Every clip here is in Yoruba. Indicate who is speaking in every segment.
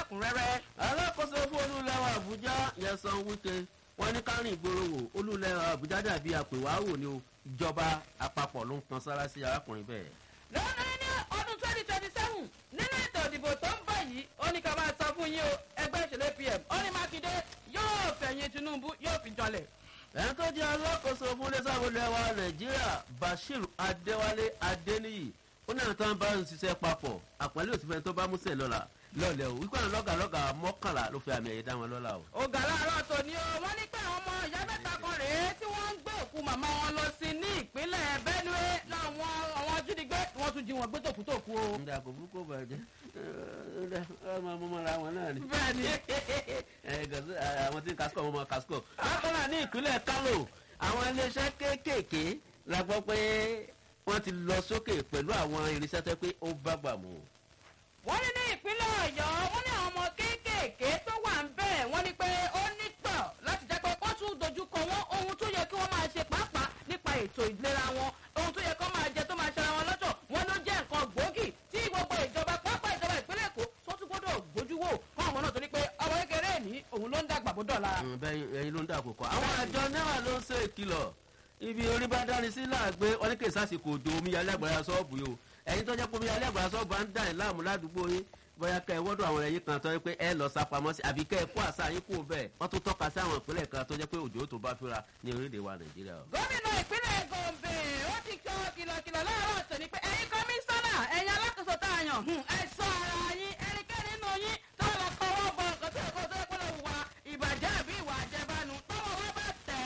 Speaker 1: lẹ́kùnrẹ́rẹ́.
Speaker 2: alákòóso fún olúlẹ́wà àbújá yẹsan wíkẹ́ wọ́n ní kárìn ìgboro wò olúlẹ́wà àbújá dàbí àpèwáwò ni o ìjọba àpapọ̀ ló ń kan sára sí arákùnrin bẹ́ẹ̀.
Speaker 1: lọ́nà ní ọdún twenty twenty seven nínú ètò ìdìbò tó ń bọ̀ yìí ó ní ká máa sọ fún yín o ẹgbẹ́ ìṣẹ̀lẹ̀ pm ó ní mákindé yóò fẹ̀yìn tinubu yóò fi jọlẹ̀.
Speaker 2: ẹni tó jẹ́ alákòóso fún lẹ́sàbọ̀lẹ́wà nàìjíríà bashir adéwálé adéníyì ó ní àwọn tó ń bá ń ṣiṣẹ́ papọ̀ àpẹẹrẹ òsínfẹ́ tó bá músẹ̀ lọ́la lọ́lẹ̀ o wípé àwọn lọ́gàlọ́gà mọ́kànlá ló fi àmì ẹ̀yẹ dá wọn lọ́la o.
Speaker 1: ọ̀gá láàárọ̀ tòní o wọ́n ní pé àwọn ọmọ ìyá mẹ́ta kan rèé tí wọ́n ń gbé òkú màmá wọn lọ sí ní ìpínlẹ̀ benue láwọn àwọn ajínigbé wọ́n tún jí wọn gbé tòkútòkú o.
Speaker 2: ǹda kò burúkú bàjẹ́ ǹda ọmọ ọmọọmọ wọn náà ni.
Speaker 1: bẹ́ẹ̀ni
Speaker 2: ẹ gàdú àwọn tí ń kasikọ ọmọ kasikọ. bákan náà ní ìpínlẹ̀ kánò àwọn iléeṣẹ́ kéékèèké la gbọ́ pé wọ́n ti lọ sókè pẹ̀lú àwọn irinṣẹ́ tẹ́ pé ó bá gbà mú.
Speaker 1: wọ́n ní ní ìpínlẹ̀ ọ̀yọ́ wọ́n ní àwọn ọmọ kéékèèké tó wà ń bẹ̀ wọ́n ní pé ó nítọ̀ láti jẹ́ pé wọ́n tún dojúkọ wọn ohun tó yẹ kí wọ́n máa ṣe pàápàá nípa ètò ìlera wọn ohun tó yẹ kó máa jẹ tó máa ṣe ara wọn lọ́jọ́ wọn ló jẹ́ nǹkan gbòógì tí gbogbo ìjọba pápá ìjọba ìpínlẹ̀ èkó tó tún gbọ́dọ̀ gbójú wò fún àwọn náà torí pé ọmọ kékeré ní òun ló ń dàgbà bó dọ̀la.
Speaker 2: bẹ́ẹ̀ ẹyin ló ń dà kókó. àwọn àjọ náà ló ń ṣe ìkìlọ̀ ibi orí bá dáni sí láàgbé wọn ní kí sásìkò òdo omíyalé àgbàrá sọ́ọ̀bù yìí o ẹ̀yin tó jẹ́ pé omíyalé àgbàrá sọ́ọ̀bù à ń dà ẹ̀ láàmú ládùúgbò yín bóyá kẹ́ ẹ wọ́dọ̀ àwọn ẹ̀yìn kan tó yẹ pé ẹ lọ sápamọ́ sí àbí kẹ́ ẹ kó àṣà yín kú bẹ́ẹ̀ wọ́n tún tọ́ka sí àwọn ìpínlẹ̀ kan tó jẹ́ pé òjò tó bá fira ní orílẹ̀ wa nàìjíríà o.
Speaker 1: gómìnà ìpínlẹ̀ gombe ó ti sọ kìlọ̀kìlọ̀ láàárọ̀ tòní pé ẹ̀yin kọmíṣánná ẹ̀yin alákòóso tá a yàn ẹ sọ ara yín ẹnikẹ́ni nínú yín tó lọ kọ́wọ́ bọ nǹkan tó yẹ kó tó yẹ kó lọ wà ìbàjẹ́ àbí ìwà àjẹbánu tọ́wọ́ wọn bá tẹ̀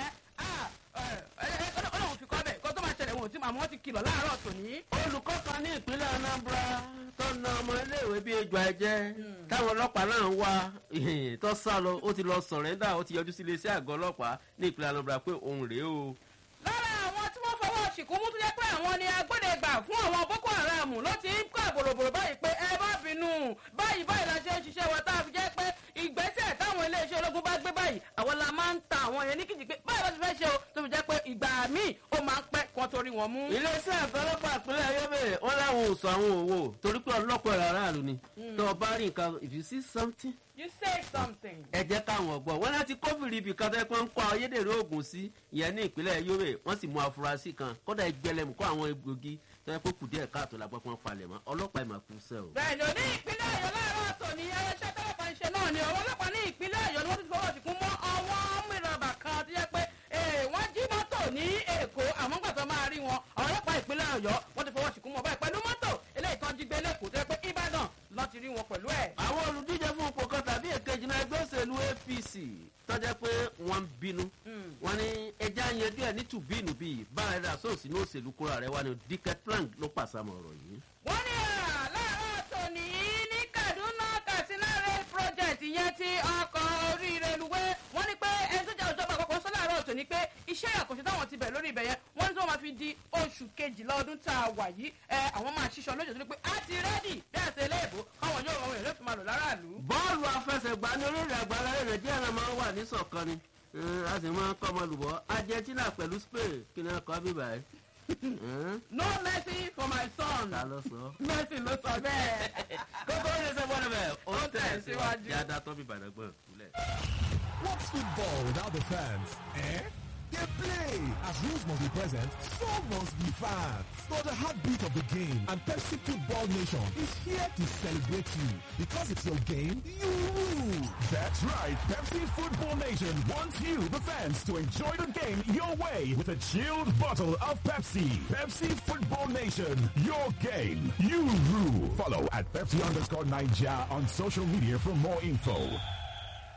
Speaker 1: ẹ́ ọlọ́run fi kọ́ bẹ̀ kó tó máa ṣẹlẹ̀ wọn ò tí màmú wọn ti kìlọ̀ láàárọ̀ tòní.
Speaker 2: olùkọ́ kan ní ìpínlẹ̀ anambra tó na ọmọ iléèwé bíi ejò ẹ̀jẹ̀ táwọn ọlọ́pàá náà ń wá tó sá lọ ó ti lọ sọ̀rẹ́ndà ó ti yọjú sí iléeṣẹ́ àgọ́ ọlọ́pàá ní ìpínlẹ̀ anambra pé òun rèé o.
Speaker 1: lára àwọn tí wọ́n fọwọ́ ṣìkú mú tó jẹ́ pé àwọn ni agbódegbà fún àwọn boko haram ló ti ń kọ́ àbòròbòrò báyìí pé ẹ má bínú báyìí báyìí la ṣe ń ṣiṣẹ́ wa tá a fi jẹ́ pé ìgbésẹ̀ táwọn iléeṣẹ́ ológun bá gbé báyìí àwọn la máa ń ta àwọn yẹn ní kìjì pé báyìí ló ti fẹ́ ṣe o tó fi jẹ́ pé ìgbà míì ó máa ń pẹ́ kó torí wọn mú.
Speaker 2: iléeṣẹ́ àgọ́ ọlọ́pàá ìpínlẹ̀ ayọ́bẹ̀ wọn láwọn ò sọ àwọn òwò torí pé ọlọ́pàá ẹ̀rọ aráàlú ni tó o bá rí nǹkan if you see something
Speaker 1: you say something.
Speaker 2: ẹ jẹ́ káwọn ọ̀gbọ́n wọn láti kófìrí ibì kan tẹ́ pé ń kọ́ ayédèrú oògùn sí ìyẹn ní ìpínlẹ̀ ayọ́bẹ̀ wọ́n sì mú afurasí kan kódà ìgbẹ́lẹ̀mú kó àwọn egbògi tó yẹ kó kù díẹ̀ káàtó la gbọ́ pé wọ́n palẹ̀ mọ́ ọlọ́pàá ìmọ̀ kú sẹ́ o.
Speaker 1: bẹ́ẹ̀ni o ní ìpínlẹ̀ ọ̀yọ́ láàárọ̀ tòní ẹlẹ́ṣẹ́ tọ́lọ́pàá ń ṣe náà ni àwọn ọlọ́pàá ní ìpínlẹ̀ ọ̀yọ́ ni wọ́n ti fọwọ́ sí fún mọ́ àwọn mìíràn kan tó yẹ pé wọ́n jí mọ́tò ní èkó àmọ́ gbà tó máa rí wọn àwọn ọlọ́pàá ìpínlẹ̀ ọ̀yọ́ wọ́n ti fọwọ́ sí fún mọ́ báyìí pẹ̀lú mọ́tò eléyìí tán jí gbé lẹ́kọ̀ọ́ tó yẹ pé ìbàdàn lọ́ ti rí wọn pẹ̀lú ẹ̀.
Speaker 2: àwọn olùdíje fún ipò kan tàbí èkejì náà ẹgbẹ́ òṣèlú apc tọ́jà pé wọ́n ń bínú wọ́n ní ẹja yẹn díẹ̀ ní tùbínú bíi bára ẹ̀dá sóòsì ní òṣèlú kúrò rẹ̀ wá ní dicket plank ló pàṣàmọ̀ ọ̀rọ̀ yìí.
Speaker 1: wọ́n ní láàárọ̀ tòní ní kaduna katsina rail project yẹn ti ọkọ̀ oríire luwé wọ́n ní pé ẹni tó jẹ́ ìjọba àpapọ̀ sọ láàárọ̀ tòní pé iṣẹ́ àkànṣe táwọn ti bẹ̀ lórí ibẹ̀ yẹn wọ́n ní tí wọ́n máa fi di oṣù kejìlá ọdún tá a wà yìí ẹ àwọn máa ṣiṣọ́ lójú tó ní pé á ti rẹ́dì bí àti eléèbó káwọn yóò àwọn èèyàn fi máa lò láràlú.
Speaker 2: bọ́ọ̀lù afẹsẹ̀gbá ní orílẹ̀ àgbáńlá rẹ̀ nàìjíríà náà máa ń wà ní sọ̀kan ni a sì máa ń kọ́ ọmọ lùbọ́ argentina pẹ̀lú spain kí ni wọ́n kọ́ bíbá ẹ̀.
Speaker 1: no mercy for my son.
Speaker 2: ta ló sọ.
Speaker 1: mercy ló sọ bẹ́ẹ̀.
Speaker 2: kókó ní sẹ́fọ́ ni bẹ́ẹ̀ ó
Speaker 1: Ó
Speaker 2: tẹ̀
Speaker 1: tẹ̀
Speaker 2: síwájú.
Speaker 1: síwájú.
Speaker 2: yàda tó bíbá ẹ̀ gbọ́n kúlẹ̀.
Speaker 3: What's football without the fans? Eh? They play. As rules must be present, so must be fans. For the heartbeat of the game, and Pepsi Football Nation is here to celebrate you. Because it's your game, you rule. That's right. Pepsi Football Nation wants you, the fans, to enjoy the game your way with a chilled bottle of Pepsi. Pepsi Football Nation, your game, you rule. Follow at Pepsi underscore Niger on social media for more info.